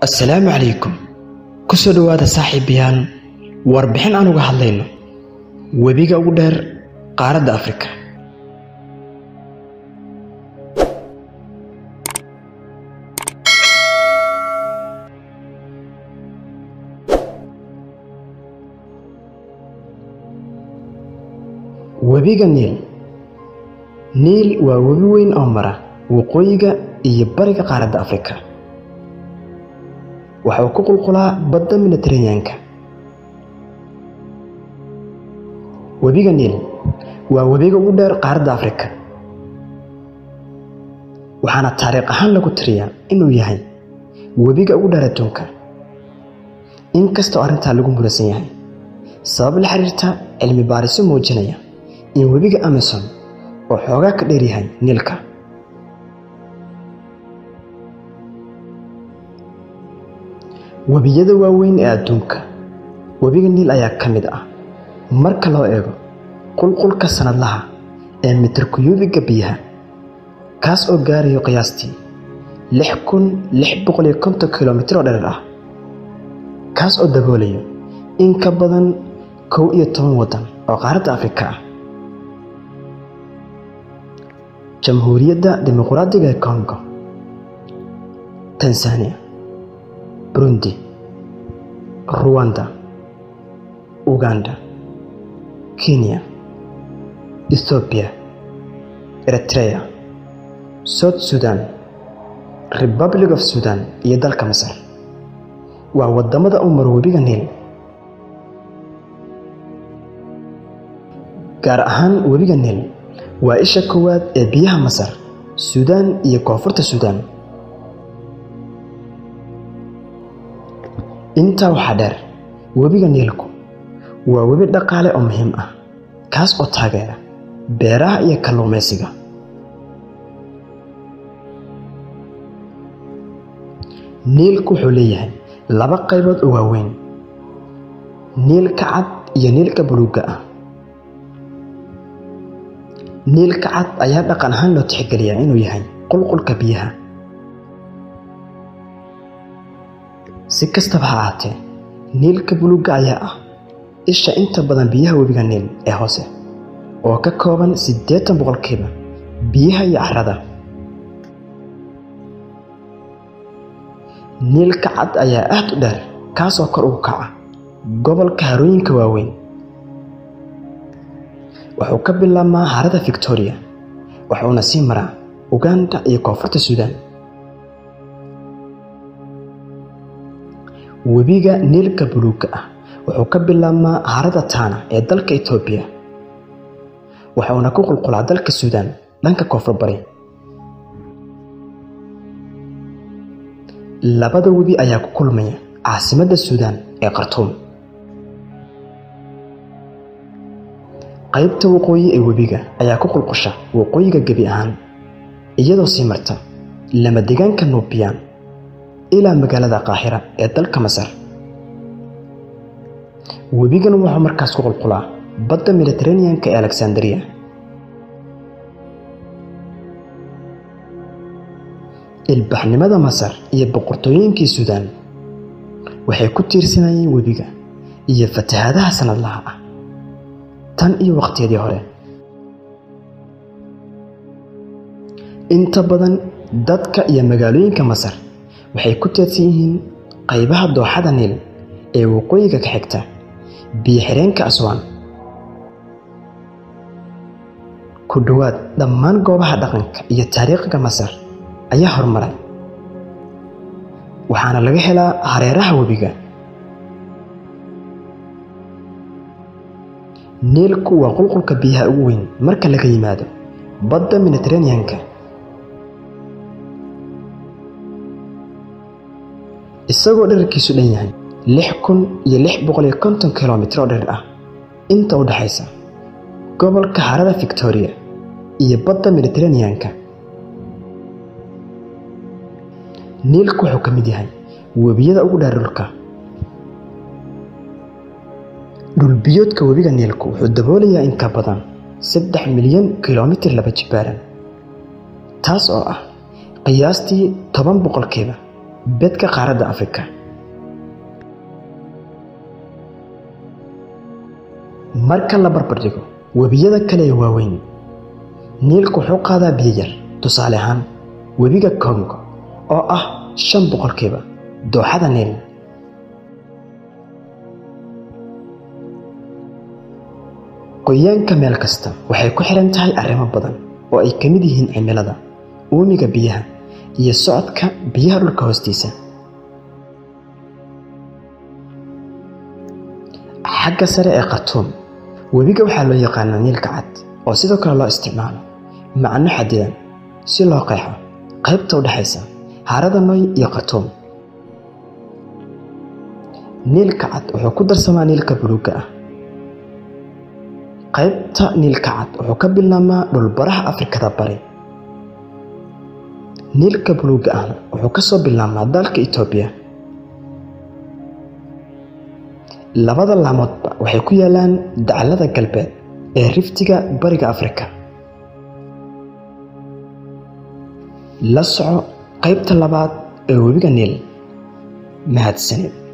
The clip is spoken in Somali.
assalaamu calaykum ku soo dhowaada saaxiibayaal warbixin aan uga hadlayno webiga ugu dheer qaaradda afrika webiga niil niil waa webi weyn oo mara waqooyiga iyo bariga qaaradda afrika waxa uu ku qulqulaa badda mediteraneanka webiga niil waa webiga ugu dheer qaaradda afrika waxaana taariikh ahaan lagu tiriyaa inuu yahay webiga ugu dheer adduunka inkastoo arrintaa lagu muransan yahay sabab la xiriirta cilmi baariso muujinaya in webiga amazon oo xoogaa ka dheer yahay niilka webiyada waaweyn ee adduunka webiga niil ayaa ka mid ah marka loo eego qulqulka sanadlaha ee mitirkuyuubiga biyaha kaas oo gaarayo qiyaastii lix kun lix boqol iyo konton kilomitir oo dherer ah kaas oo daboolayo in ka badan kow iyo toban waddan oo qaaradda afrika ah jamhuuriyadda dimuqraadiga ee congo tanzania burundi ruwanda uganda kenya ethoobiya eritrea south sudan republic of sudan iyo dalka masar waa waddamada u maro webiga niil gaar ahaan webiga niil waa isha koowaad ee biyaha masar suudaan iyo koonfurta suudaan intaa waxaa dheer webiga niilku waa webi dhaqaale oo muhiim ah kaas oo taageera beeraha iyo kalluumaysiga niilku wuxuu leeyahay laba qaybood oo waaweyn niilka cad iyo niilka buluugga ah niilka cad ayaa dhaqan ahaan loo tixgeliyaa inuu yahay qulqulka biyaha si kastaba ha ahaatee niilka buluugga ayaa ah isha inta badan biyaha webiga niil ee hoose oo ka kooban siddeetan boqolkiiba biyaha iyo carrada niilka cad ayaa aad u dheer kaasoo kor ugu kaca gobolka harooyinka waaweyn wuxuu ka bilaabmaa harada victoria wuxuuna sii maraa uganda iyo koonfurta suudaan webiga niilka buluugga ah wuxuu ka bilaabmaa harada taana ee dalka etoobiya wuxuuna ku qulqulaa dalka suudaan dhanka koonfur bari labada webi ayaa ku kulmaya caasimadda suudaan ee khartuum qaybta waqooyi ee webiga ayaa ku qulqusha waqooyiga gebi ahaan iyadoo sii marta lama degaanka nuubiyaan ilaa magaalada qaahira ee dalka masar webigan wuxuu markaas ku qulqulaa badda mediteraneanka ee alexandria ilbaxnimada masar iyo boqortooyinkii suudaan waxay ku tiirsanayeen webiga iyo fatahaadaha sanadlaha ah tan iyo waqtiyadii hore inta badan dadka iyo magaalooyinka masar waxay ku teedsan yihiin qaybaha dooxada niil ee waqooyiga ka xigta biyo xireenka aswaan ku dhowaad dhammaan goobaha dhaqanka iyo taariikhiga masar ayaa horumaray waxaana laga helaa hareeraha webiga niilku waa qulqulka biyaha ugu weyn marka laga yimaado badda mediteraneanka isagoo dherarkiisu dhan yahay lix kun iyo lix boqol iyo konton kilomitir oo dherer ah inta u dhexaysa gobolka harada victoria iyo badda mediteraneanka niilku wuxuu ka mid yahay webiyada ugu dheer dhulka dhulbiyoodka webiga niilku wuxuu daboolayaa in ka badan saddex milyan kilomitir laba jibaaran taas oo ah qiyaastii toban boqolkiiba bedka qaaradda afrika marka la barbardhigo webiyada kale ee waaweyn niilku wuxuu qaadaa biyo yar tusaale ahaan webiga kongo oo ah shan boqolkiiba dooxada niil qoyaanka meel kasta waxay ku xiran tahay arrimo badan oo ay ka mid yihiin cimilada uumiga biyaha iyo socodka biyaha dhulka hoostiisa xagga sare ee khartuum webiga waxaa loo yaqaanaa niilka cad oo sidoo kale loo isticmaalo macno xadidan si loo qeexo qaybta u dhexaysa harada noy iyo khartuum niilka cad wuxuu ku darsamaa niilka buluugga ah qaybta niilka cad wuxuu ka bilaabmaa dhulbaraha afrikada bari niilka buluugga ahna wuxuu ka soo bilaabmaa dalka itoobiya labada laamoodba waxay ku yaalaan daclada galbeed ee riftiga bariga afrika la soco qaybta labaad ee webiga niil mahadsanid